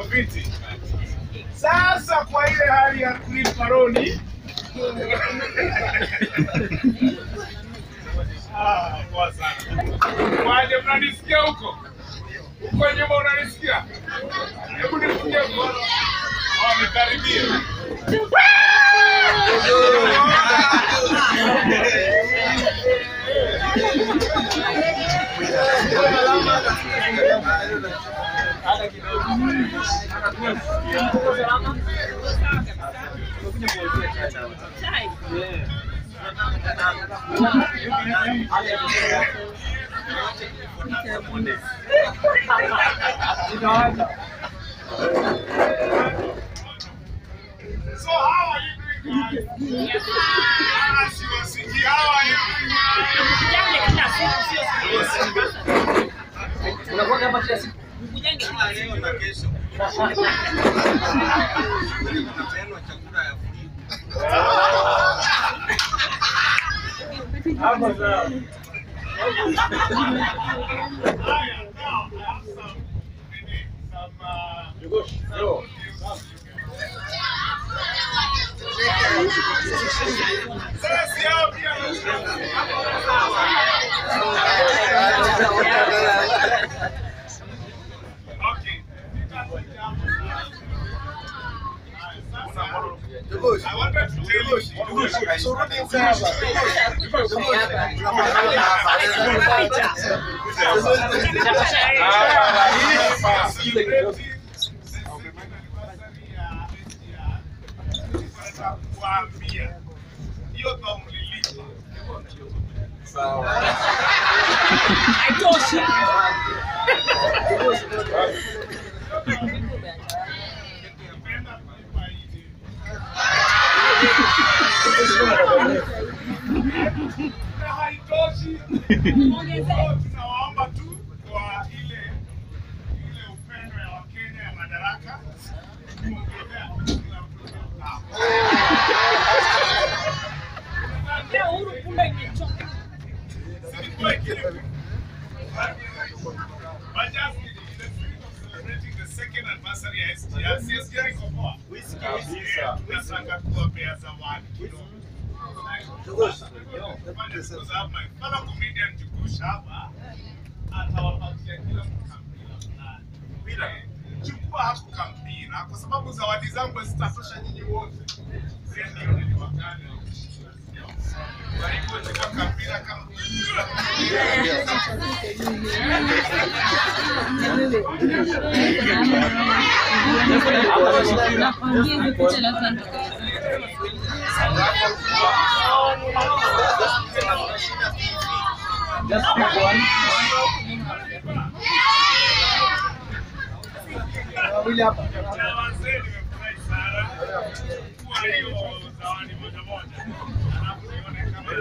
viti. Sasa kwa ile hali ya kulipa roni Ah, poa sana. Waje mnanisikia huko? Huko nyuma unanisikia? Hebu nisikie mkono. Oh, nikaribie. So how are you doing guys? Ah, siwasikii. How are you doing guys? leo na kesho. Tena chakula ya free. Haya, now, I have some, nini, some, uh, Sasa si hao pia Okay. I wanted to tell you. kuambia hiyo kaumlilipa Nimeenda kulipa hivi. Na haitoshi. Kwa tunawaomba tu kwa ile ile upendo ya Wakenya ya madaraka kuongelea kila mtu hapa. Silikuwa kile- But just in the spirit of celebrating the second anniversary ya SGR, si SGR iko poa? Yeah, tunataka kuwapea zawadi kidogo. Because I have my fellow comedian Jukush hapa, atawapatia kila mtu kampira fulani. Eh, Chukua hapo kampira kwa sababu zawadi zangu zitatosha nyinyi wote. Sasa ndio niliwakana. Kwa hivyo chukua kampira kama Na wazee nimefurahi sana. Chukua hiyo zawadi moja moja. Alafu nione kama